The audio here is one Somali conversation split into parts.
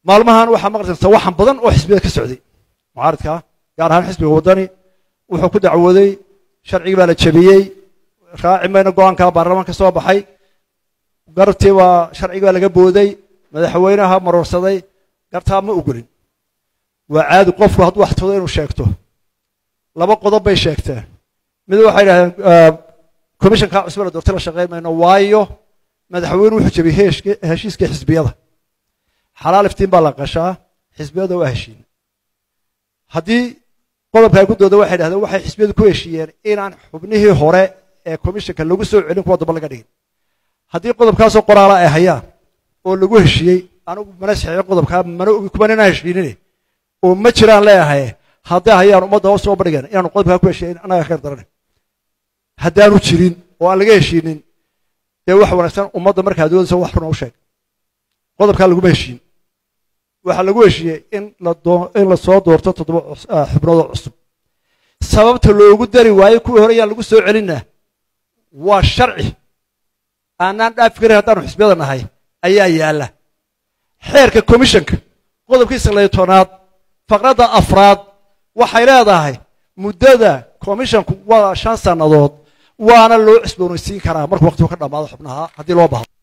maalmahan waxaa maqlaysa waxan badan oo xisbiyada ka socday mucaaridka gaar ahaan xisbiga waddani wuxuu ku dacwooday sharcigii baa la jebiyey raaci mayna go-aanka baarlamaanka soo baxay garabtii baa sharcigii baa laga booday madaxweynaha maroorsaday gartaa ma ogolin waa caadi qofku hadduu wax todo inuu sheegto laba qodob bay sheegteen mid waxay yidhahdeen commissionka cusbe la doortay la shaqayn mayno waayo madaxweyne wuxuu jebiyey heshiiskii xisbiyada xalaal iftiin baa la qashaa xisbiyada waa heshiin haddii qodobka ay ku dooda waxay dhahdeen waxay xisbiyadu ku heshiiyeen inaan xubnihii hore ee commissionka lagu soo celin kuwa damba laga dhigin haddii qodobkaasoo qoraala ay hayaan oo lagu heshiiyey anigu mana saxiixin qodobkaa mana ogi kuman inaan heshiinin oo ma jiraan leeyahay hadday hayaan ummadda hoos soo bandhigeen inaanu qodobkaa ku heshiiyen annaga ka daran haddaanu jirin oo aan laga heshiinin dee wax wanaagsan ummadda markaa doodaysa wax runa u sheeg qodobkaa laguma heshiin waxaa lagu heshiiyey in in la soo doorto toddoba xubnoodoo cusub sababta loogu dari waayo kuwii hore yaan lagu soo celinna waa sharci aanaan dhaafi karin haddaanu xisbiyada nahay ayaa yaalla xeerka commissionka qodobkiisa layo tobnaad faqradda afraad waxay leedahay muddada commissionku waa shan sannadood waana loo cusboonaysiin karaa markuu waqtigu ka dhammaado xubnaha haddii loo baahdo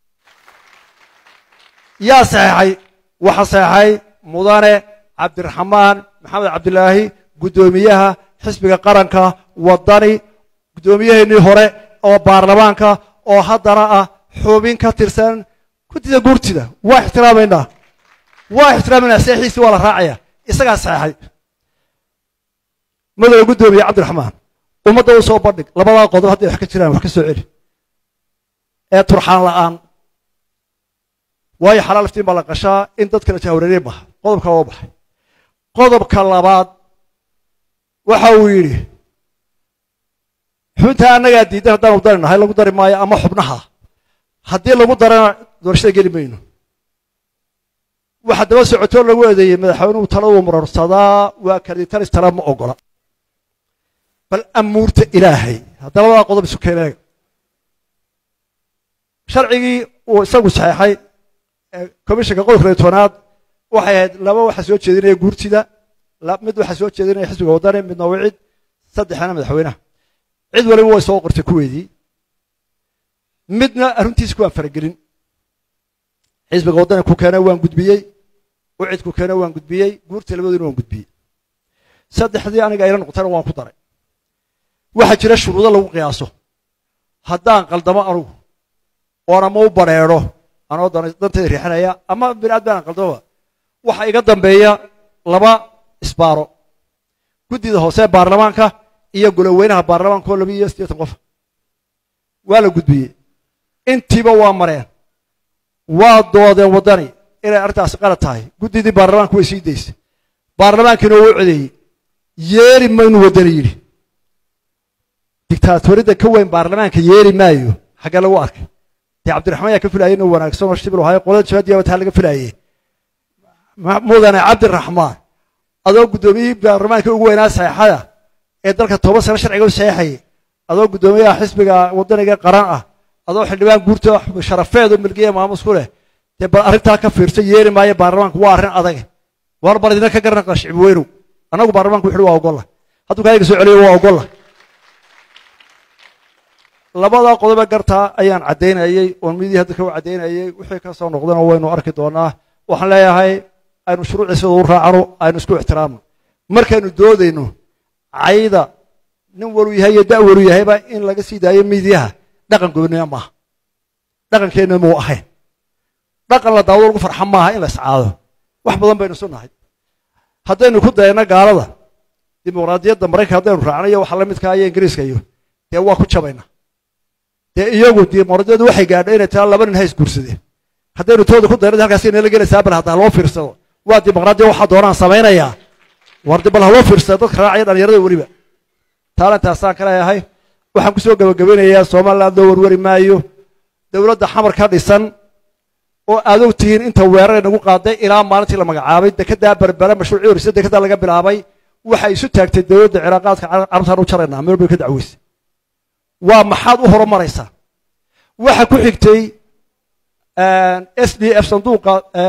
yaa saxeexay waxaa saxeexay mudane cabdiraxmaan maxamed cabdilaahi guddoomiyaha xisbiga qaranka waddani guddoomiyaheennii hore oo baarlamaanka oo haddana ah xubin ka tirsan guddida guurtida waa ixtiraamaynaa waa ixtiraamaynaa saxiixiisii waa la raacaya isagaa saxeexay madowga guddoomiye cabdiraxmaan ummadda u soo bandhig labadaa qodob hadday wax ka jiraan wax ka soo celi ee turxaan la'aan waayo xalaal iftiin baa la qashaa in dadka la jahwareerey maha qodobka waa baxay qodobka labaad waxa uu yidhi xubintaa annagaa diidan haddaanu dari nahay lagu dari maayo ama xubnaha haddii lagu darana doorashada geli mayno waxa daba socotoo lagu eedeeyey madaxweynuhu taladuu marorsadaa waa kalitalis tala ma ogola bal amuurta ilaahay haddana labadaa qodob isu keeneega sharcigii uu isagu saxeexay commissionka qodobka layo tobanaad waxay ahayd laba waxaa soo jeedinaya guurtida mid waxaa soo jeedinaya xisbiga waddani midna wicid saddexna madaxweynaha cid waliba way soo qortay kuweedii midna arrintiisi kuwaan faragelin xisbiga waddani ku keena waan gudbiyey wicid ku keena waan gudbiyey guurta labadoodina waan gudbiyey saddexdii aniga ayla noqotayna waan ku daray waxaa jira shuruudo lagu qiyaaso haddaan qaldamo anugu oon ama u badrheedho anoo dantayda riixinaya ama binaad baan qaldamaba waxa iga dambeeya laba isbaaro guddida hoose baarlamaanka iyo goloweynaha baarlamaanka oo laba iyo siddeetan qof waa la gudbiyey intiiba waa mareen waa doodeen waddani inay arrintaasi qalad tahay guddidii baarlamaanka way sii daysay baarlamaankiina wuu codeeyey yeeli maynu waddani yidhi digtaatoridda ka weyn baarlamaanka yeeli maayo xaggee lagu arkay dee cabdiraxmaan yaa ka filayay inuu wanaagsan oo shibil ahay qolada jabaadiya wataa laga filayay mudane cabdiraxmaan adoo guddoomiyihii baarlamaanka ugu weynaa saxeexada ee dalka toban sano sharciga u saxeexayay adoo guddoomiyaha xisbiga waddaniga qaran ah adoo xildhibaan guurta sharafeed oo milkiya maamus ku leh dee bal arrintaa ka fiirsa yeeli maayo baarlamaanku waa arrin adag war bal idina ka garanaqa shicbi weynow annagu baarlamaanku wuxuu waa ogolla hadduu kaaga soo celiyo waa ogolla labadaa qodobe gartaa ayaan caddaynayey oon midii hadda ka caddaynayey wixii ka soo noqdana waynu arki doonaa waxaan leeyahay aynu shuruucii sida u raacano aynu isku ixtiraamno markaynu doodayno cayda nin walu yahay iyo da' walu yahayba in laga sii daayo midiyaha dhaqan gooniya maaha dhaqankeenna muu ahayn dhaqan la daawado lagu farxa maaha in la iscaado wax badan baynu isu nahay haddaynu ku dayno gaalada dimuqraadiyadda maraykanka haddaynu raacno iyo waxa la midkaa iyo ingiriiska iyo dee waa ku jabayna dee iyagu dimuqraadiyaddu waxay gaadhay inay taa laba nin ha isguursadeen haddaynu tooda ku dayno halkaas inala gelaysaa bal hadda haloo fiirsado waa dimuqraadiya waxaa doonaan samaynayaa war bal haloo fiirsado dadka raacaya dhalinyarada weliba taalantaasaan ka leeyahay waxaan kusoo gabagabeynayaa somaliland loo warwari maayo dowladda xamar ka dhisan oo aad og tihiin inta weerar nagu qaaday ilaa maalintii la magacaabay dekedaa berbera mashruucii horisa dekedaa laga bilaabay waxay isu taagtay dowladda ciraaqaadka carabtaan u jaraynaa meel bay ka dacweysay waa maxaad u horumaraysaa waxa ku xigtay s d f sanduuqa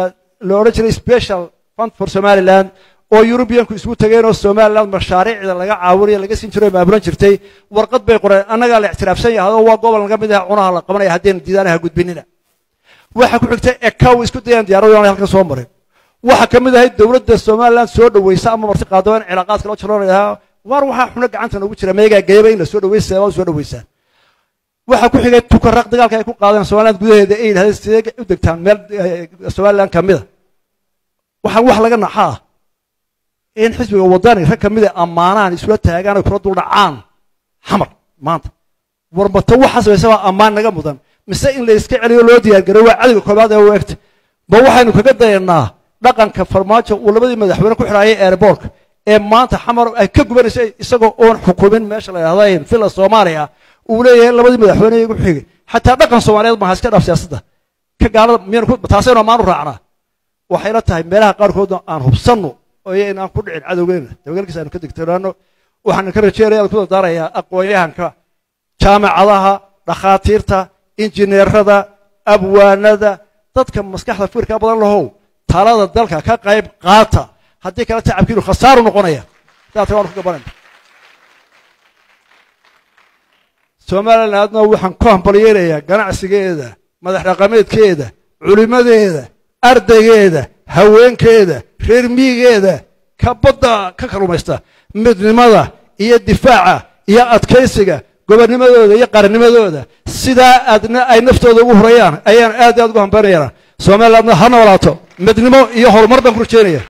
la odhan jiray special fund for somaliland oo yurubiyanku isugu tageen oo somaliland mashaariicda laga caawinayo laga siin jiray maamulan jirtay warqad bay qoreen annagaa la ictiraafsan yahay oo waa gobol naga mid ah cunaha la qabanaya haddayna diidaanaha gudbinina waxa ku xigtay ekaw isku dayaan diyaaradu aan halkan soo marin waxa ka mid ahayd dowladda somaliland soo dhaweysa ama marti qaado in cilaaqaadka loo jaroonayaa waar waxaa xubno gacanta noogu jira meegaa geeba in la soo dhaweysa seebaa soo dhaweysaan waxa ku xigay tukaraq dagaalka ay ku qaadeen somaliland gudaheeda ay yidhahdeen sidee u degtaan meel somaliland ka mida waxaan wax laga naxaa in xisbiga wadani rag ka mida ammaanaan isula taagaan ay kula duldhacaan xamar maanta warmata waxa samaysa waa ammaan naga mudan mise in la iska celiyo loo diyaargaray waa cadowga koobaad ee u egta ma waxaynu kaga dayanaa dhaqanka farmaajo uu labadii madaxweyne ku xidhaayay airbortka ee maanta xamar ay ka gubanayso isagoo oon xukumin meesha la yidhahda villa soomaaliya uu leeyahay labadii madaxweyne igu xigay xataa dhaqan soomaaliyeed maaha iska dhaaf siyaasadda ka gaalada miyaan ku taasaynu ammaanu raacnaa waxayna tahay meelaha qaarkood aan hubsanno oo inaan ku dhicin cadowgeena dabagalkiisa aynu ka digtoonaano waxaan ka rajeynaya aan ku dardaarayaa aqoon-yahanka jaamacadaha dhakhaatiirta injineerada abwaanada dadka maskaxda fikirka badan lahow talada dalka ka qayb qaata haddii kale tacabkiinu khasaaru noqonaya daata waanu ku gabanayna somalilan aadna waxaan ku hambalyeynayaa ganacsigeeda madax dhaqameedkeeda culimadeeda ardaygeeda haweenkeeda reer miyigeeda ka badda ka kalumaysta midnimada iyo difaaca iyo adkaysiga gobonnimadooda iyo qarannimadooda sidaa aadna ay naftooda ugu hurayaan ayaan aad aad ugu hambaynayaa somalilandna ha noolaato midnimo iyo horumar baan ku rajeynaya